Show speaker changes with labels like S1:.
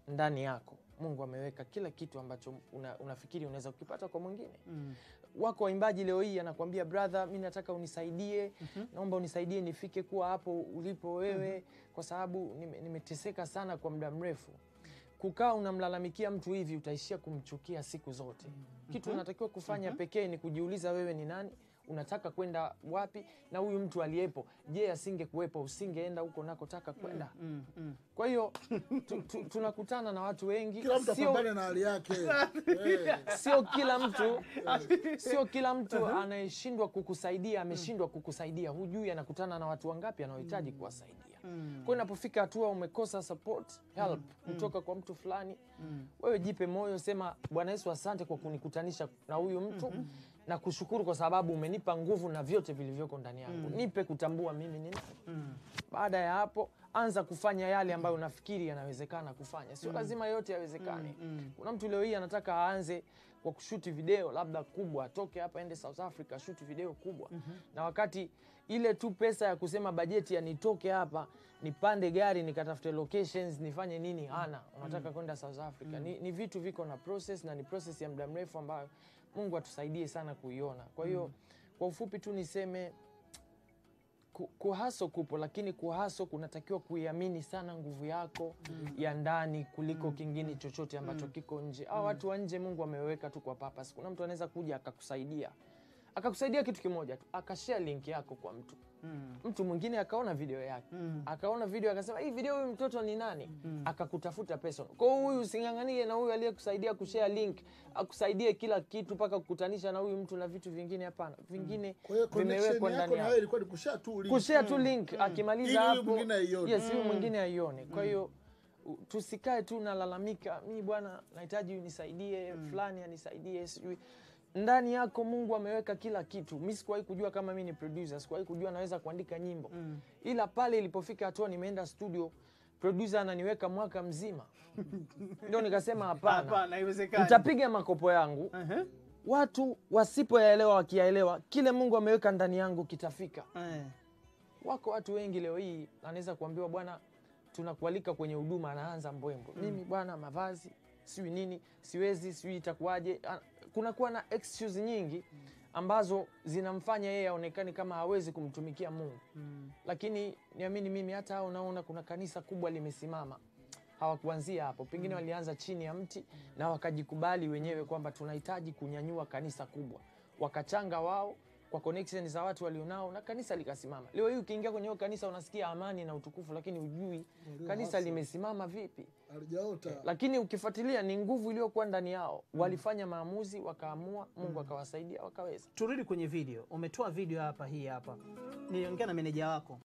S1: ndani yako Mungu ameweka kila kitu ambacho una, unafikiri unaweza kukipata kwa mwingine.
S2: Mm.
S1: Wako waimbaji leo hii anakuambia brother, mi nataka unisaidie, naomba unisaidie nifike kuwa hapo ulipo wewe, kwa sababu nime- nimeteseka sana kwa muda mrefu. Kukaa unamlalamikia mtu hivi, utaishia kumchukia siku zote. Kitu unatakiwa kufanya pekee ni kujiuliza wewe ni nani, unataka kwenda wapi, na huyu mtu aliyepo, je, asingekuwepo usingeenda huko nakotaka kwenda?
S2: Mm. Mm.
S1: Kwa hiyo tu, tu, tunakutana na watu wengi,
S3: Kila mtu
S1: sio
S3: apambane na hali yake. Eh,
S1: sio kila mtu sio kila mtu anayeshindwa kukusaidia ameshindwa kukusaidia. Hujui anakutana na watu wangapi anaohitaji kuwasaidia. Kwa hiyo inapofika hatua umekosa support help kutoka kwa mtu fulani, wewe jipe moyo, sema Bwana Yesu, asante kwa kunikutanisha na huyu mtu na kushukuru kwa sababu umenipa nguvu na vyote vilivyoko ndani yangu, nipe kutambua mimi ni nani. Baada ya hapo anza kufanya yale ambayo unafikiri yanawezekana kufanya, sio lazima yote yawezekane. Kuna mtu leo hii anataka aanze kwa kushuti video labda kubwa, atoke hapa ende South Africa ashuti video kubwa, na wakati ile tu pesa ya kusema bajeti ya nitoke hapa nipande gari nikatafute locations nifanye nini, hana. Unataka kwenda South Africa. Ni, ni vitu viko na process na ni process ya muda mrefu ambayo Mungu atusaidie sana kuiona. Kwa hiyo kwa ufupi tu niseme ku- kuhaso kupo, lakini kuhaso kunatakiwa kuiamini sana nguvu yako ya ndani kuliko kingine chochote ambacho kiko nje. Au watu wa nje Mungu ameweka tu kwa purpose. Kuna mtu anaweza kuja akakusaidia akakusaidia kitu kimoja tu, akashare link yako kwa mtu mtu mwingine akaona video yake akaona video akasema hii video huyu mtoto ni nani, akakutafuta pesa. Kwa hiyo huyu using'ang'anie na huyu aliyekusaidia kushare link akusaidie kila kitu mpaka kukutanisha na huyu mtu na vitu vingine. Hapana, vingine
S3: Kwa hiyo connection
S1: vimewekwa
S3: yako
S1: ndani
S3: na
S1: yako
S3: wewe ilikuwa ni kushare tu link.
S1: kushare tu link akimaliza
S3: Ili huyu
S1: hapo
S3: mwingine aione.
S1: yes, huyu mwingine aione. Kwa hiyo u- tusikae tu nalalamika, mi bwana nahitaji unisaidie, fulani anisaidie, sijui ndani yako Mungu ameweka kila kitu. Mi sikuwahi kujua kama mi ni producer, sikuwahi kujua naweza kuandika nyimbo, ila pale ilipofika hatua nimeenda studio, producer ananiweka mwaka mzima, ndio nikasema hapana,
S2: Hapana, haiwezekani.
S1: nitapiga makopo yangu
S2: Ehe.
S1: watu wasipoyaelewa wakiyaelewa, kile Mungu ameweka ndani yangu kitafika.
S2: Eh.
S1: Wako watu wengi leo hii anaweza kuambiwa bwana, tunakualika kwenye huduma, anaanza mbwembwe, mimi bwana, mavazi sijui nini, siwezi, sijui itakuwaje. Ah, Kunakuwa na excuse nyingi ambazo zinamfanya yeye aonekane kama hawezi kumtumikia Mungu. Lakini niamini mimi, hata hao unaona kuna kanisa kubwa limesimama, hawakuanzia hapo, pengine walianza chini ya mti na wakajikubali wenyewe kwamba tunahitaji kunyanyua kanisa kubwa, wakachanga wao kwa connection za watu walionao na kanisa likasimama. Leo hii ukiingia kwenye hiyo kanisa unasikia amani na utukufu, lakini hujui kanisa limesimama vipi.
S3: Halijaota.
S1: Lakini ukifuatilia ni nguvu iliyokuwa ndani yao, walifanya maamuzi, wakaamua, Mungu akawasaidia, wakaweza.
S2: Turudi kwenye video. Umetoa video hapa, hii hapa. Niliongea na meneja wako